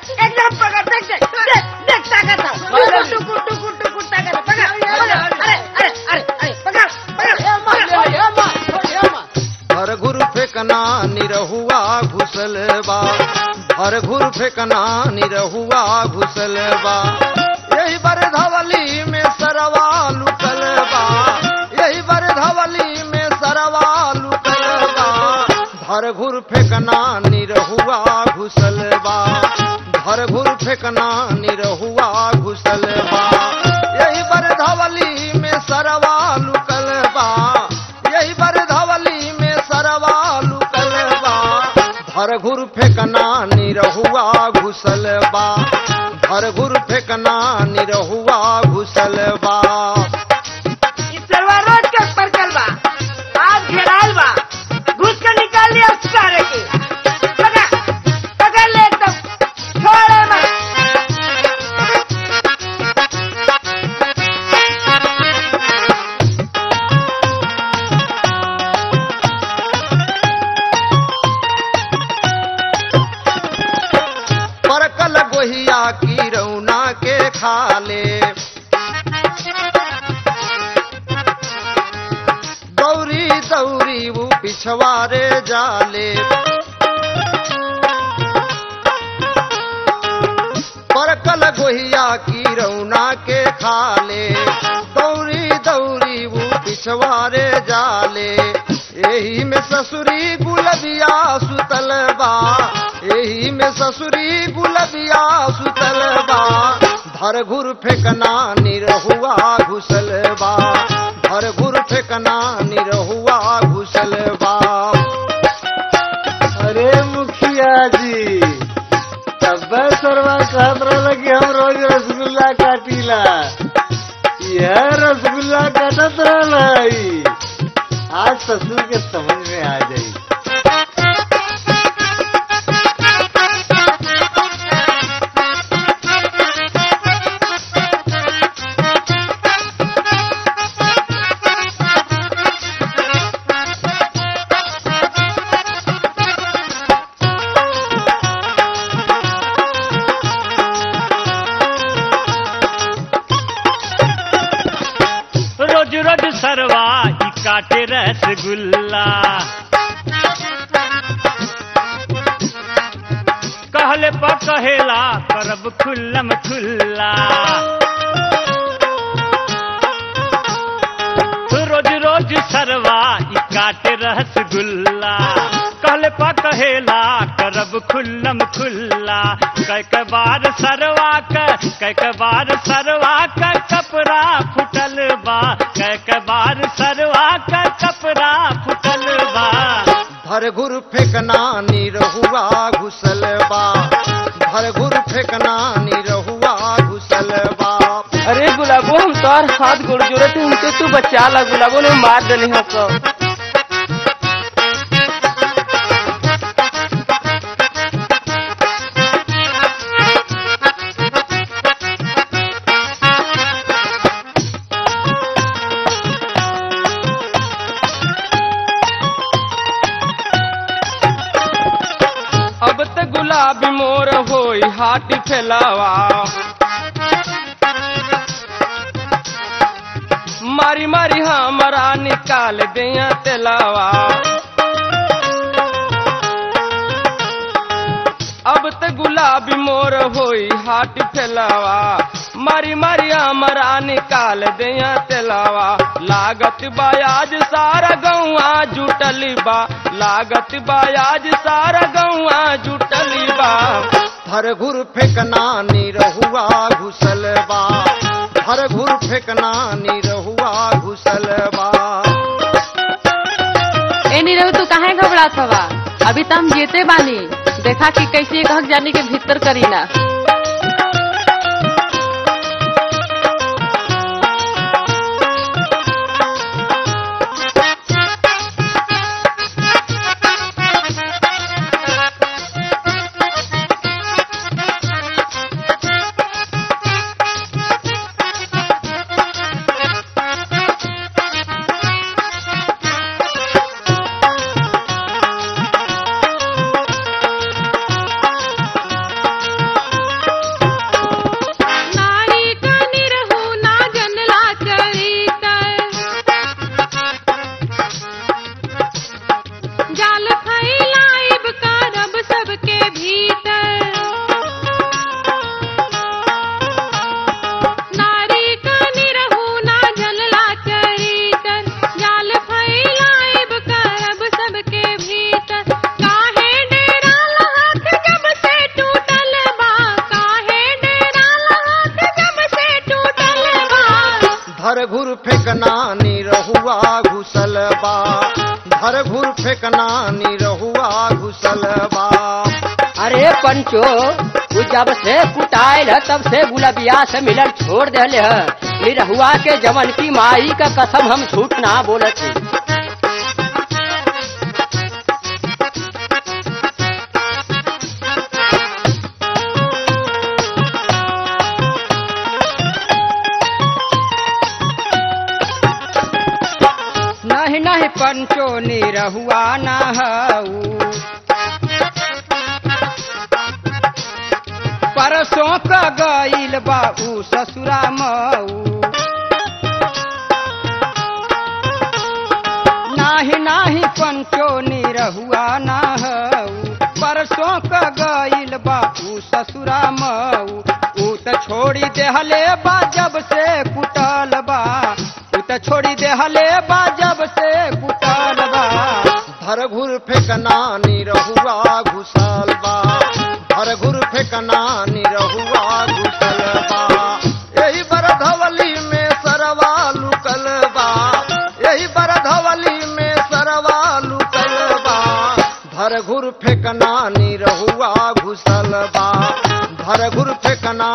एकदम पकड़ देख देख देख देख ताकत है टुकुर टुकुर टुकुर ताकत है पकड़ पकड़ अरे अरे अरे अरे पकड़ पकड़ पकड़ हर घुर फेकना निरहुआ घुसल बा हर घुर फेकना निरहुआ घुसल बा यही बर धवली में सरवा लुकल बा यही बर धवली में सरवा लुकल बा हर घुर फेकना निरहुआ घुसल बा हर घुर फेकना निरहुआ घुसल बा यही बर धवली में सरवा लुकल बा यही बर धवली में सरवा लुकल बा हर घुर फेकना निरहुआ घुसल बा हर घुर फेकना निरहुआ घुसल बा इस सरवा रोड के पर चल बा आज घेराल बा घुस के निकाल लिया उस सारे की पकड़ पकड़ ले एकदम छोड़े मत परकल गोहिया की रौना के खाले दौरी दौरी वो पिछवारे जाले परकल गोहिया की रौना के खाले दौरी दौरी वो पिछवारे जाले यही में ससुरी गुलबिया सुतल बा यही में ससुरी गुलबिया सुतल बा धर घुर फेकना निरहुआ घुसल बा धर घुर फेकना निरहुआ घुसल बा अरे मुखिया जी तब सरवा कहत रहल कि हम रोज रसगुल्ला काटीला यह रसगुल्ला काटत रहल आज ससुर के समझ में आ जाई रोज रोज सरवा ई काटे रसगुल्ला कहले पर कहेला करब खुल्लम खुल्ला रोज रोज सरवा ई काटे रसगुल्ला कहले पर कहेला करब खुल्लम खुल्ला कई के बार सरवा का कई के बार सरवा का कपड़ा फुटल बा कई के बार सरवा का कपड़ा फुटल बा धर घुर फेकना निरहुआ घुसल बा धर घुर फेकना निरहुआ घुसल बा अरे गुलाबो हम तोर हाथ गोड़ जोड़त हूँ हमके तू बचा ला गुलाबो ने मार देनी हो तो अब त गुलाबी मोर होई हाथ फैलावा मारी मारी हमारा निकाल दिया तेलावा अब त गुलाबी मोर होई हाथ फैलावा मारी मारी हमारा निकाल दिया तेलावा लागत बायाज सारा गौआ जुटली बा लागत बायाज सारा गौआ जुटली बा धर घुर फेकना निरहुआ घुसल बा धर घुर फेकना निरहुआ घुसल बा ए नहीं रहो तू काहे घबरात हवा अभी तो हम जीते बानी देखा कि कैसे एक हक जाने के भीतर करी ना धर घुर फेकना निरहुआ घुसल बा धर घुर फेकना निरहुआ घुसल बा अरे पंचो तू जब से कुटाइल है तब से गुलबिया से मिलल छोड़ देले है निरहुआ के जवन की माई का कसम हम झूठ ना बोलत ही नहीं नहीं पंचो निरहुआ ना हऊ परसों का गईल बाबू ससुरा मऊ नाही नाही पंचो निरहुआ ना हऊ परसों का गईल बाबू ससुरा मऊ ऊ त छोड़ी देहले बा जब से कुटल बा ऊ त छोड़ी देहले बा जब से कुटल बा धर घुर फेकना निरहुआ घुसल बा धर घुर फेकना निरहुआ घुसल बा यही बरधवली में सरवा लुकल बा यही बरधवली में सरवा लुकल बा धर घुर फेकना निरहुआ घुसल बा धर घुर फेकना